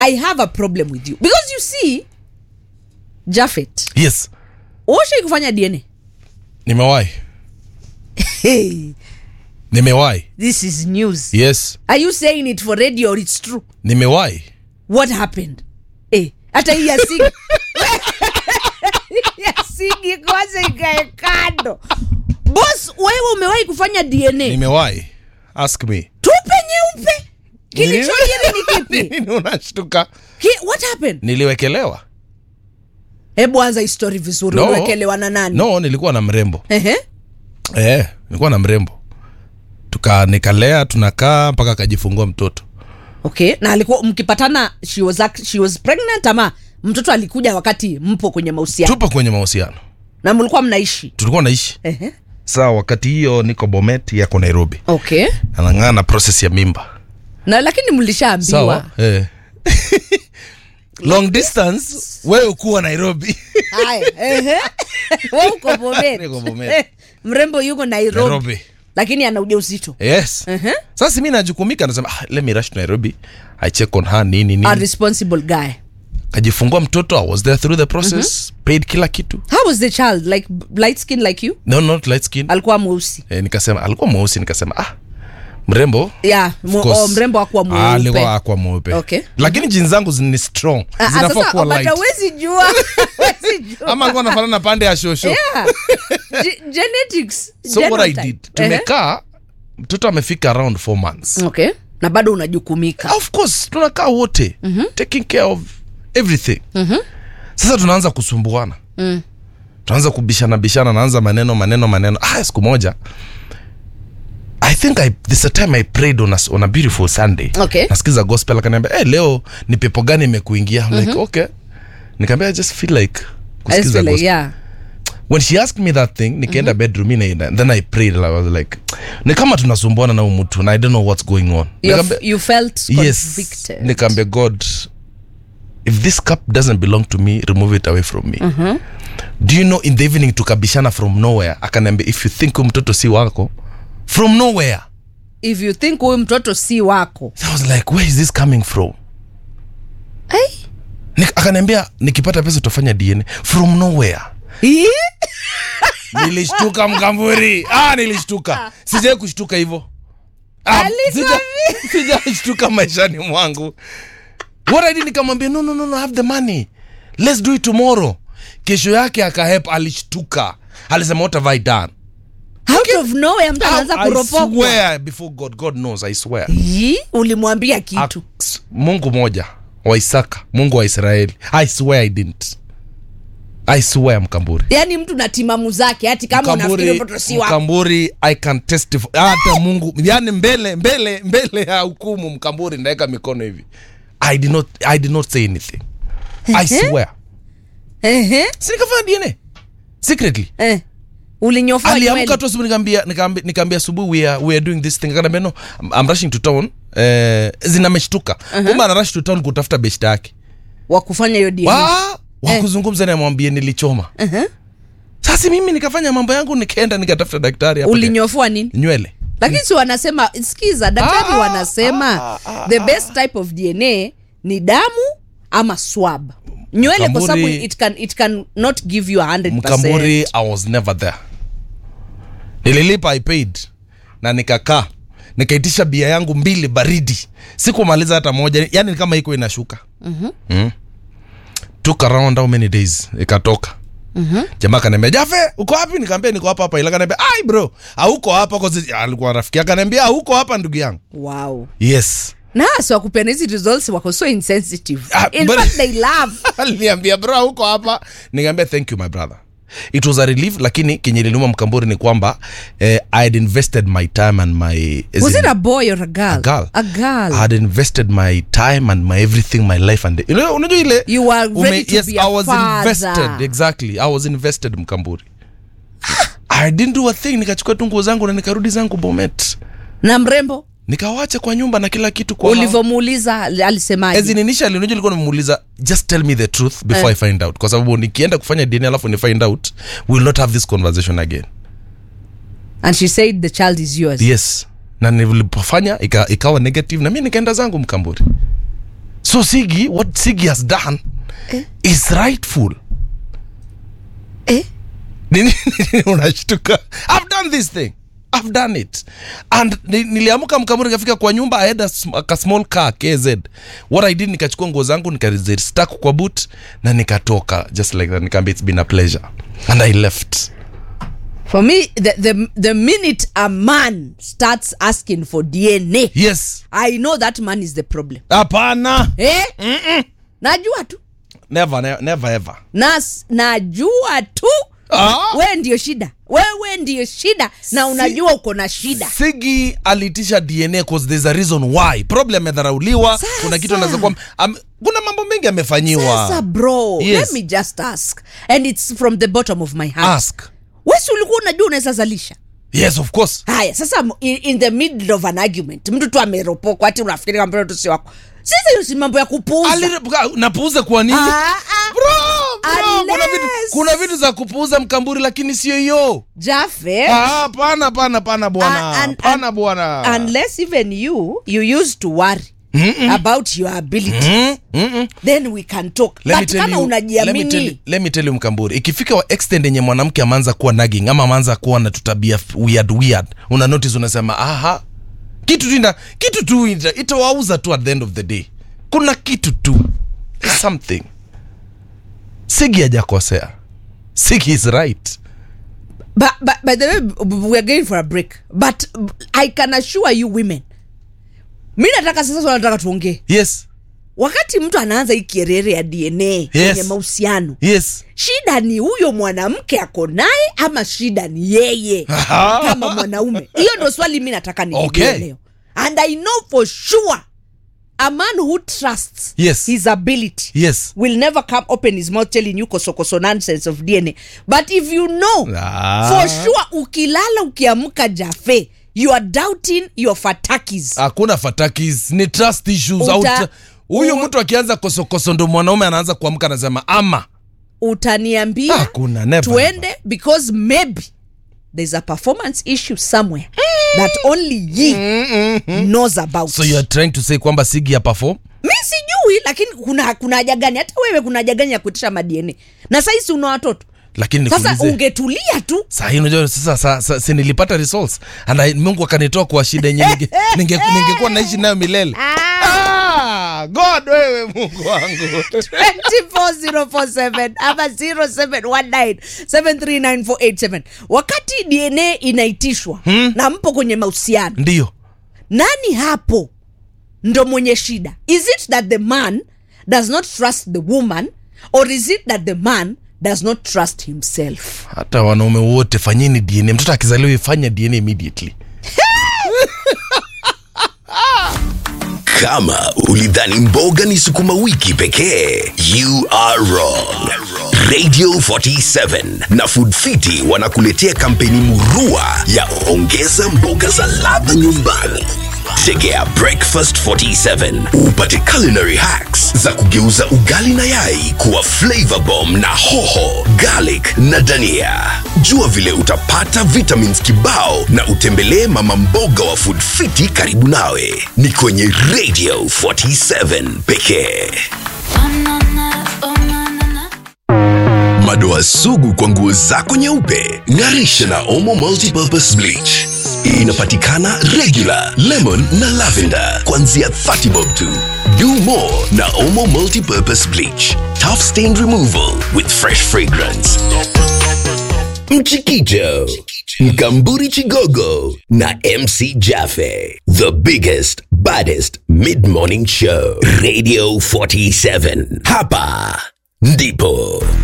i have a problem with you because you see jafet yes ushai kufanya dna nimewahi hey, nimewahi this is news yes are you saying it for radio or it's true nimewahi what happened eh, hata hii ya sigi ya sigi kwanza ikae kando bos wewe umewahi kufanya dna nimewahi ask me tupe nyeupe kilichojiri ni kipi Nini unashtuka Ki, what happened niliwekelewa hebu anza histori vizuri No. uliwekelewa na nani no nilikuwa na mrembo Ehe. eh, nilikuwa na mrembo tuka nikalea tunakaa mpaka akajifungua mtoto okay na alikuwa mkipatana she was, act- she was pregnant ama mtoto alikuja wakati mpo kwenye mahusiano tupo kwenye mahusiano na mlikuwa mnaishi tulikuwa naishi Ehe. saa wakati hiyo niko bomet yako nairobi okay anang'aa na proses ya mimba na lakini mlishaambiwa sawa eh. long distance wewe ukuwa nairobi haya ehe. Wewe uko Bomet. Niko Bomet. Eh, mrembo yuko nairobi, nairobi lakini ana ujauzito yes Ehe. sasa mi najukumika nasema ah, let me rush to nairobi i check on her nini a nini responsible guy kajifungua mtoto i was there through the process paid kila kitu how was the child like b- light skin like you no not light skin alikuwa mweusi eh, nikasema alikuwa mweusi nikasema ah mrembo yeah, mo, Of course. oh, mrembo akuwa Ah, mweupe alikuwa akwa mweupe Okay. lakini jini zangu ni strong Ah, ah, zinafaa sasa kuwa but light hawezi jua hawezi jua. ama alikuwa anafanana na pande ya shosho yeah. Ge- genetics so what i genotype. did Ehe. tumekaa mtoto amefika around four months okay na bado unajukumika of course tunakaa wote mm-hmm. taking care of everything mm-hmm. sasa tunaanza kusumbuana Mm. tunaanza kubishana bishana naanza maneno maneno maneno ah, siku moja i think I, this a time i prayed on a, on a beautiful sunday Okay. nasikiza gospel akaniambia hey, leo ni pepo gani imekuingia mm-hmm. like okay nikaambia i just feel like I just kusikiza feel like, gospel yeah. when she asked me that thing nikaenda bedroom mi naenda then i prayed I was like ni kama tunasumbuana na huyu mtu na i don't know what's going on You, Nikaambia- you felt yes convicted nikaambia god if this cup doesn't belong to me remove it away from me mm-hmm. do you know in the evening tukabishana from nowhere akaniambia if you think huyu mtoto si wako from nowhere if you think huyu mtoto si wako i was like where is this coming from hey. Nik- akaniambia nikipata pesa tutafanya dna from nowhere nilishtuka mkamburi ah, nilishtuka sijai kushtuka hivyo Ah, Alikwambia. sija- sijashtuka maishani mwangu what I did nikamwambia no, no, no, no, I have the money let's do it tomorrow kesho yake akahep alishtuka alisema what have I done out of nowhere mtu anaanza I kuropokwa swear before God God knows I swear Yi, ulimwambia kitu Ak- Mungu moja wa Isaka Mungu wa Israeli I swear I didn't I swear mkamburi yaani mtu na timamu zake hati kama unafikiri mtoto si wako mkamburi i can testify hata mungu yani mbele mbele mbele ya hukumu mkamburi ndaweka mikono hivi i did not i did not say anything i swear Ehe, sinikafanya dna secretly eh. ulinyofua aliamka nywele tu asubuhi nikaambia nikaambia nikaambia asubuhi we are, we are doing this thing akaniambia no I'm, I'm rushing to town eh, zinameshtuka kumbe ana rush to town kutafuta beshta yake wa kufanya hiyo DNA. wa wakuzungumza naye amwambie nilichoma Ehe. sasa mimi nikafanya mambo yangu nikaenda nikatafuta daktari hapo ulinyofua nini nywele lakini si wanasema skiza daktari Ah, wanasema the best type of dna ni damu ama swab nywele kwa sababu Mkamburi- it can, it can not give you a 100%. mkamburi i was never there nililipa i paid na nikakaa nikaitisha bia yangu mbili baridi sikumaliza hata moja yani kama iko inashuka mm-hmm. mm. took around how many days ikatoka Mm-hmm. jamaa kaniambia jafe uko wapi nikaambia niko hapa hapa ila kaniambia ai bro auko hapa kwa sababu alikuwa rafiki yake kaniambia auko hapa ndugu yangu wow yes na hasa wakupenda hizi results wako so insensitive Ah, in but- fact they love aliniambia bro huko hapa nikaambia thank you my brother it was a relief lakini kenye liniuma mkamburi ni kwamba eh, i had invested my time and my as was in- it a boy or a girl a girl. a girl I had invested my time and my everything my life and you know, unajua ile You were ready to yes be a I was father. invested exactly I was invested mkamburi I didn't do a thing nikachukua tu nguo zangu na nikarudi zangu Bomet na mrembo nikawacha kwa nyumba na kila kitu kwa hao. ulivyomuuliza As alisemaje in initially unajua nilikuwa nimemuuliza just tell me the truth before Eh. I find out kwa sababu nikienda kufanya DNA alafu ni find out we will not have this conversation again and she said the child is yours yes na nilipofanya ika, ikawa negative na mi nikaenda zangu mkamburi so sigi what sigi has done is rightful eh? nini nini unashtuka i've done this thing i've done it and ni- niliamka mkamuri nikafika kwa nyumba i had a, sm- a small car kz what i did nikachukua nguo zangu nikazistak kwa boot na nikatoka just like that nikaambia it's been a pleasure and i left for me the, the, the minute a man starts asking for dna yes i know that man is the problem hapana eh? najua tu never, never, never ever Nas, najua tu Ah. we ndio shida wewe ndio shida na unajua uko na shida sigi alitisha dna cause there's a reason why problem amedharauliwa Sasa. kuna kitu anaweza kuwa am, kuna mambo mengi amefanyiwa sasa bro Yes. let me just ask and it's from the bottom of my heart ask wesi ulikuwa unajua unaweza zalisha yes of course haya sasa m- in, in the middle of an argument mtu tu ameropokwa ati unafikiri kwamba mtoto si wako sasa hiyo si mambo ya kupuuza Ali- napuuza kwa nini Ah, ah. Bro, bro, kuna Unless- vitu, kuna vitu za kupuuza mkamburi lakini sio hiyo jafe Ah, pana pana pana Ah, bwana and- pana and- bwana unless even you you used to worry about your ability Mm, mm, mm. then we can talk Let me but tell kama you- let me tell you- unajiamini let me tell you mkamburi ikifika wa extend yenye mwanamke ameanza kuwa nagging ama ameanza kuwa na tutabia f- weird weird una notice unasema aha kitu tu ina kitu tu ita- itawauza tu at the end of the day kuna kitu tu There's something sigi hajakosea sigi is right but, but by the way b- we're going for a break but i can assure you women mi nataka sasa swala nataka tuongee yes wakati mtu anaanza hii kierere ya dna kwenye mahusiano yes shida ni huyo mwanamke ako naye ama shida ni yeye kama mwanaume hiyo ndo swali mi nataka nijue Okay. leo and i know for sure a man who trusts Yes. his ability yes will never come open his mouth telling you kosokoso nonsense of dna but if you know Ah. for sure ukilala ukiamka jafe you are doubting your fatakis hakuna fatakis ni trust issues Uta- Auta- huyu u- mtu akianza kosokoso ndo mwanaume anaanza kuamka anasema ama utaniambia Hakuna, never, tuende because maybe there's a performance issue somewhere that only ye knows about so you are trying to say kwamba sigi ya perform mi sijui lakini kuna kuna haja gani hata wewe kuna haja gani ya kuitisha madna na saisi una watoto lakini sasa nikuulize ungetulia tu sahii unajua sasa sa, sa, si nilipata results and I, mungu akanitoa kwa shida yenye ninge- ninge- ningekuwa naishi nayo milele ah, god wewe mungu wangu 24047 ama 0719739487 wakati dna inaitishwa hmm? na mpo kwenye mahusiano ndio nani hapo ndo mwenye shida is it that the man does not trust the woman or is it that the man does not trust himself hata wanaume wote fanyeni dna mtoto akizaliwa ifanye dna immediately kama ulidhani mboga ni sukuma wiki pekee you are wrong radio 47 na food fiti wanakuletea kampeni murua ya ongeza mboga za ladha nyumbani tegea breakfast 47 upate culinary hacks za kugeuza ugali na yai kuwa flavor bomb na hoho garlic na dania jua vile utapata vitamins kibao na utembelee mama mboga wa food fiti karibu nawe ni kwenye radio 47 pekee madoa sugu kwa nguo zako nyeupe ngarisha na omo multipurpose bleach inapatikana regular lemon na lavender kuanzia 30 bob tu do more na omo multipurpose bleach tough stain removal with fresh fragrance mchikicho mkamburi chigogo na mc jaffe the biggest baddest mid-morning show radio 47 hapa ndipo